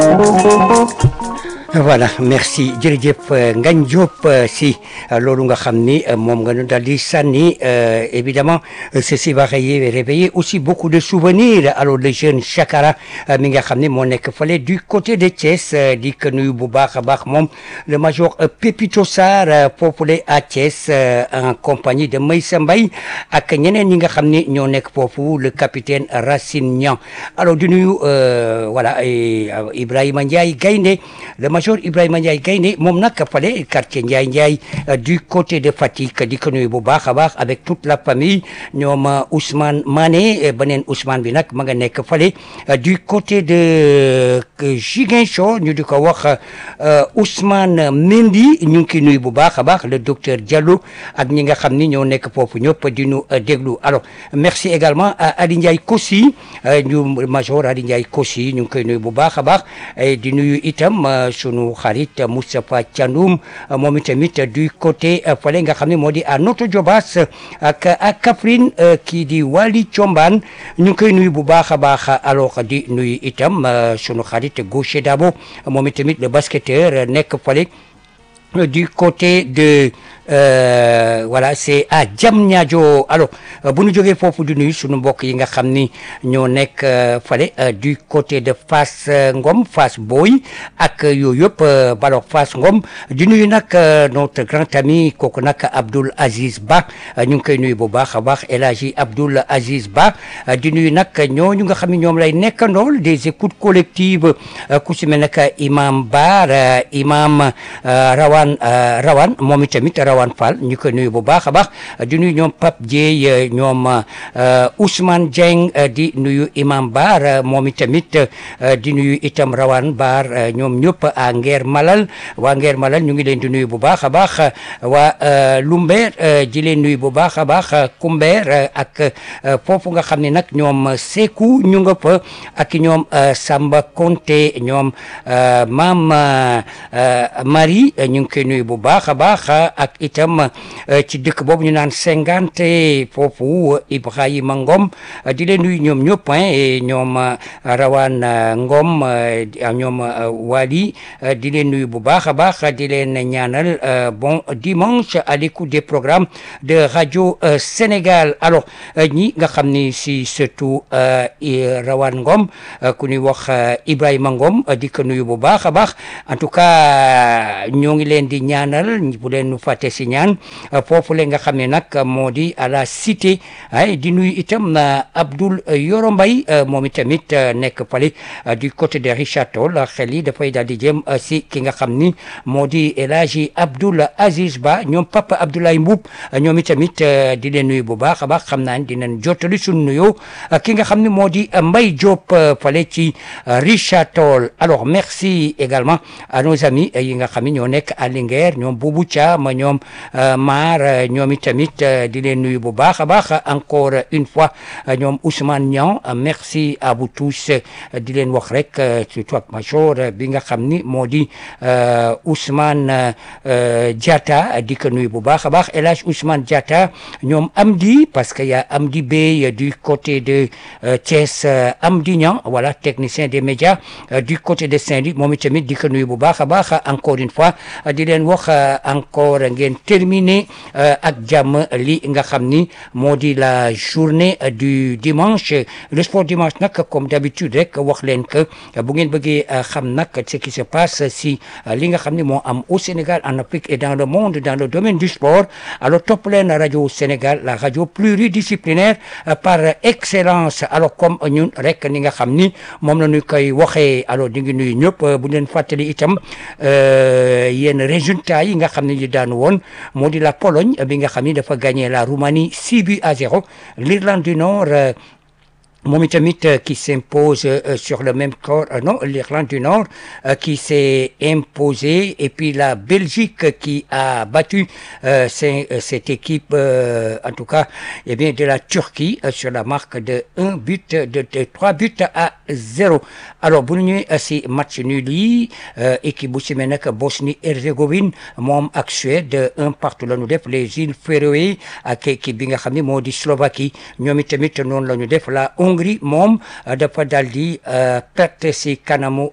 voilà merci jërëjëf Ngagne Diop si loolu nga xam ni moom nga ñu daal di sànni évidemment ceci va réveiller aussi beaucoup de souvenirs alors le jeune Chakara mi nga xam ni moo nekk fale du côté de Thiès di ko nuyu bu baax a baax moom le major Pépito Sarr foofule à Thiès en compagnie de Maysa Mbaye ak ñeneen ñi nga xam ni ñoo nekk foofu le capitaine Racine Niang alors di nuyu voilà Ibrahima Ndiaye Gaynde le major Ibrahima Ndiaye Gaynde moom nag fale quartier Ndiaye Ndiaye du côté de Fatick di ko nuyu bu baax a baax avec toute la famille ñoom Ousmane Mané beneen Ousmane bi nag ma nga nekk fale du côté de Ziguinchor ñu di ko wax Ousmane Mendy ñu ngi koy nuyu bu baax a baax le docteur Diallo ak ñi nga xam ni ñoo nekk foofu ñëpp di ñu déglu alors merci également à Ali Ndiaye Kossi ñu major Ali Ndiaye Kossi ñu ngi koy nuyu bu baax a baax di nuyu itam sunu xarit Moustapha Thiandoum moom itamit du côté fale nga xam ne moo di à Notto Diobass ak ak Kaffrine kii di Wali Thiombane ñu ngi koy nuyu bu baax a baax alors di nuyu itam sunu xarit Gaucher Dabo moom itamit le basketteur nekk fale du côté de Euh, voilà c'est à Diamniadio alors bu ñu jógee foofu di nuyu sunu mbokk yi nga xam ni ñoo nekk fale du côté de Fass Ngom Fass Boy ak yooyu yëpp balo Fass Ngom di nuyu nag notre grand ami kooku nag Abdoul Aziz Ba ñu ngi koy nuyu bu baax a baax El Hadji Abdoul Aziz Ba di nuyu nag ñooñu nga xam ne ñoom lay nekkandool des écoutes collectives ku si mel nag imam Bar imam Rawan Rawan moom itamit Rawan Fall ñu ko nuyu bu baax a baax di nuyu ñoom Pape Dieye ñoom Ousmane Dieng di nuyu Imam Bar moom itamit di nuyu itam Rawane Bar ñoom ñëpp à Nguer Malal waa Nguer Malal ñu ngi leen di nuyu bu baax a baax waa Lumber di leen nuyu bu baax a baax Kumber ak foofu nga xam ne nag ñoom Seku ñu nga fa ak ñoom Samba Konté ñoom Maam Marie ñu ngi koy nuyu bu baax a baax ak itam ci dëkk boobu ñu naan cinquante foofu Ibrahima Ngom di leen nuyu ñoom ñëpp ñoom Rawane Ngom ñoom Wali di leen nuyu bu baax a baax di leen ñaanal bon dimanche à l'écoute des programmes de radio Sénégal alors ñi nga xam ni si surtout Rawane Ngom ku ñuy wax Ibrahima Ngom di ko nuyu bu baax a baax en tout cas ñoo ngi leen di ñaanal bu leen nu fàtte si ñaan foofu le nga xam ne nag moo di à la cité ay di nuyu itam Abdoul Yoro Mbaye moom itamit nekk fale du côté de Richard Toll xel yi dafay daal di jëm si ki nga xam ni moo di El Hadji Abdoul Aziz Ba ñoom Papa Abdoulaye Mboup ñoom itamit di leen nuyu bu baax a baax xam naa ne dinañ jottali suñu nuyoo ki nga xam ne moo di Mbaye Diop fale ci Richard Toll alors merci également à nos amis yi nga xam ne ñoo nekk à Linguère ñoom Boubou Thiam ñoom maar ñoom itamit di leen nuyu bu baax a baax encore une fois ñoom Ousmane Niang merci à vous tous di leen wax rek surtout ak major bi nga xam ni moo di Ousmane Diatta di ko nuyu bu baax a baax El Hadj Ousmane Diatta ñoom Amdi parce que y a Amdi Bey du côté de Thiès Amdi Niang voilà technicien des médias du côté de Saint-Louis moom itamit di ko nuyu bu baax a baax encore une fois di leen wax encore ngeen terminer ak jàmm li nga xam ni moo di la journée du dimanche le sport dimanche nag comme d'habitude rek wax leen que bu ngeen bëggee xam nag ce qui se passe si li nga xam ni moo am au Sénégal en Afrique et dans le monde dans le domaine du sport alors topp leen rajo Sénégal la radio pluridisciplinaire par excellence alors comme ñun rek ni nga xam ni moom la ñu koy waxee alors di ngi nuyu ñëpp bu leen fàttali itam yenn résultats yi nga xam ne ñu daan woon moo di la Pologne bi nga xam ni dafa gagné la Roumanie 6 buts à 0 l'Irlande du Nord moom itamit qui s'impose sur le même corps non l'Irlande du Nord qui s'est imposée et puis la Belgique qui a battu cette équipe en tout cas eh bien de la Turquie sur la marque de un but de trois buts à zéro alors bu ñu ñëwee si match nul yi équipe bu si mel nag Bosnie Herzégovine moom ak Suède un partout la ñu def les îles Féroé ak équipe bi nga xam ne moo di Slovaquie ñoom itamit noonu la ñu def la Hongrie moom dafa daal di perte si kanamu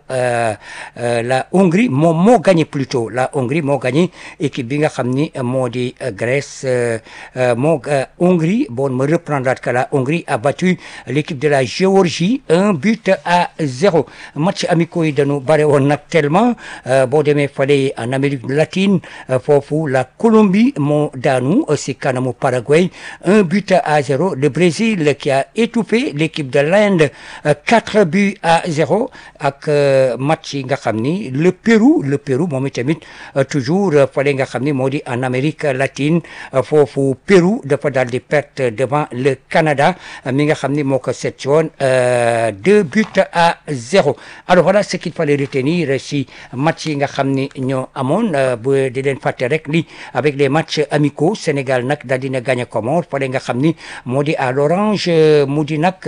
la Hongrie moom moo gagné plutôt la Hongrie moo gagné équipe bi nga xam ni moo di Grèce moo Hongrie bon me reprendre que la Hongrie a battu l'équipe de la Géorgie un but à zéro match amicaux yi dañu bare woon nag tellement boo demee fale en Amérique latine foofu la Colombie moo daanu si kanamu Paraguay un but à zéro le Brésil qui a étouffé l'équipe de l'Inde quatre buts à zéro ak match yi nga xam ni le Pérou le Pérou moom itamit toujours fale nga xam ni moo di en Amérique latine foofu Pérou dafa daal di perte devant le Canada mi nga xam ni moo ko seet woon deux buts à zéro alors voilà ce qu'il fallait retenir si match yi nga xam ni ñoo amoon bu di leen fàtte rek li avec les matchs amicaux Sénégal nag daal dina gagné Comores fale nga xam ni moo di à l'Orange mu di nag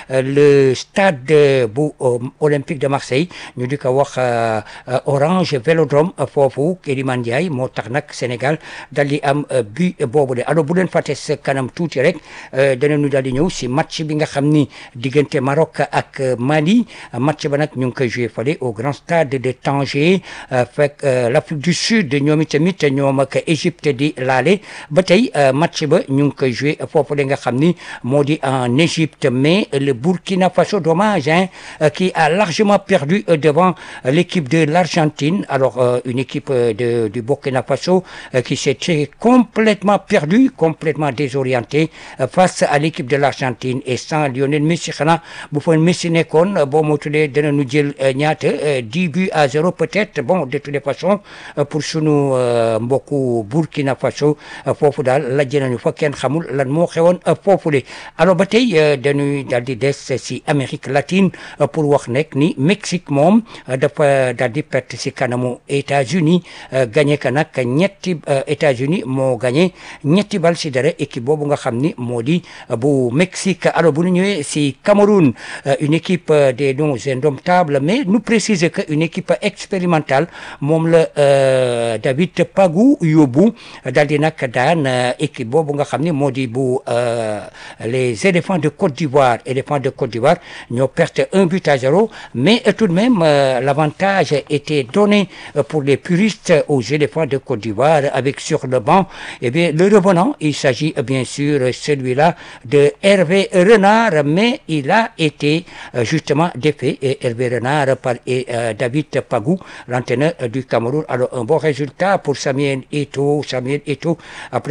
le stade bu Olympique de Marseille ñu di ko wax Orange Vélodrome foofu Kélimane Ndiaye moo tax nag Sénégal daal di am but boobu de alors bu leen fàtte sa kanam tuuti rek danañu daal di ñëw si match bi nga xam ni diggante Maroc ak Mali match ba nag ñu ngi koy joué fale au grand stade de Tanger fekk l'Afrique du Sud ñoom itamit ñoom ak Égypte di laale ba tey match ba ñu ngi koy joué foofu la nga xam ni moo di en Égypte mais le Burkina Faso dommage hein qui a largement perdu devant l'équipe de l'Argentine alors une équipe de du Burkina Faso qui s'était complètement perdue complètement désorientée face à l'équipe de l'Argentine et sans Lionel Messi xanaa bu fa Messi nekkoon boo moo tuddee danañu jël ñaata dix buts à zéro peut-être bon de toutes les façons pour sunu mbokku Burkina Faso foofu daal lajj nañu fa kenn xamul lan moo xewoon foofu le alors ba tey dañuy daal di des si Amérique latine pour wax nekk ni Mexique moom dafa daal di perte si kanamu États-Unis gagné ka nag ñetti États-Unis moo gagné ñetti bal si dara équipe boobu nga xam ni moo di bu Mexique alors bu ñu ñëwee si Cameroun une équipe des noms indomptables mais nous préciser que une équipe expérimentale moom la David Pagou yóbbu daal di nag daan équipe boobu nga xam ni moo di bu les éléphants de Côte d'Ivoire éléphants de Côte d'Ivoire ñoo perte un but à zéro mais tout de même l'avantage était donné pour les puristes aux éléphants de Côte d'Ivoire avec sur le banc eh bien le revenant il s'agit bien sûr celui-là de Hervé Renard mais il a été justement défait et Hervé Renard par David Pagou l'entraîneur du Cameroun alors un bon résultat pour Samuel Eto'o Samuel Eto'o après